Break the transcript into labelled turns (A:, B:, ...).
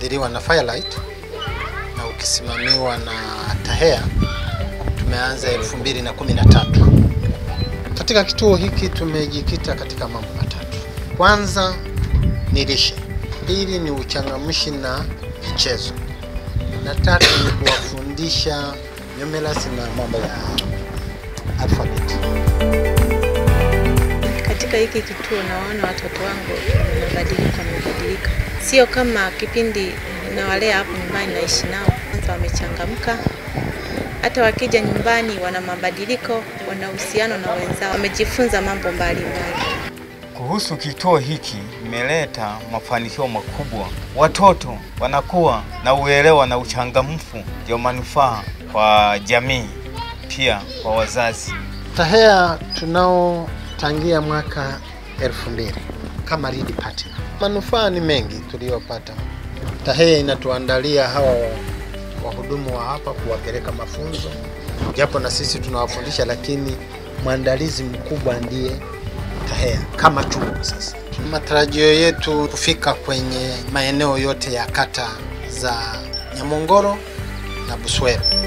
A: uliofadhiliwa na Firelight na ukisimamiwa na TAHEA tumeanza 2013. Katika kituo hiki tumejikita katika mambo matatu. Kwanza ni lishe, pili ni uchangamshi na michezo, na tatu ni kuwafundisha numerals na mambo ya alfabeti.
B: Katika hiki kituo naona watoto wangu wamebadilika, wamebadilika, sio kama kipindi nawalea hapo nyumbani naishi nao. Kwanza wamechangamka, hata wakija nyumbani wana mabadiliko, wana uhusiano na wenzao, wamejifunza mambo mbalimbali.
C: Kuhusu kituo hiki imeleta mafanikio makubwa. Watoto wanakuwa na uelewa na uchangamfu, ndio manufaa kwa jamii, pia kwa wazazi.
A: TAHEA tunao tangia mwaka elfu mbili kama lead partner. Manufaa ni mengi tuliyopata. TAHEA inatuandalia hawa wahudumu wa hapa kuwapeleka mafunzo, japo na sisi tunawafundisha, lakini mwandalizi mkubwa ndiye TAHEA kama chuo. Sasa matarajio yetu kufika kwenye maeneo yote ya kata za Nyamongoro na Buswero.